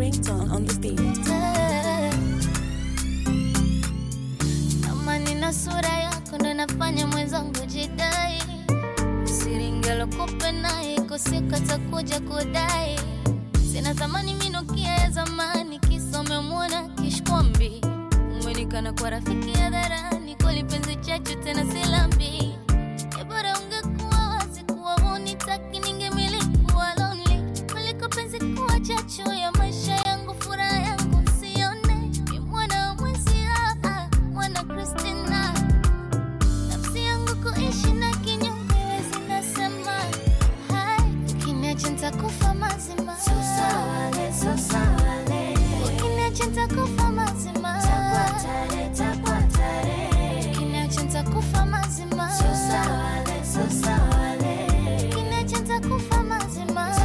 ringtone on the beat. Kama nina sura yako ndo nafanya mwenzangu jidai, siringelokupe naye kusika takuja kudai. Sina thamani minokia ya zamani, kisa umemwona kishkwambi. Umenikana kwa rafiki hadharani, kweli penzi chachu tena silambi. E, bora ungekuwa wazi kuwa hunitaki, ningemiliki kuwa lonely kuliko penzi kuwa chachu ya maisha yangu, furaha yangu sione. Ni mwana wa mwenzia, ah, mwana Christina nafsi yangu kuishi na kinyonge wezi nasema hai ukiniacha nitakufa mazima ukiniacha nitakufa mazima ukiniacha nitakufa mazima ukiniacha nitakufa mazima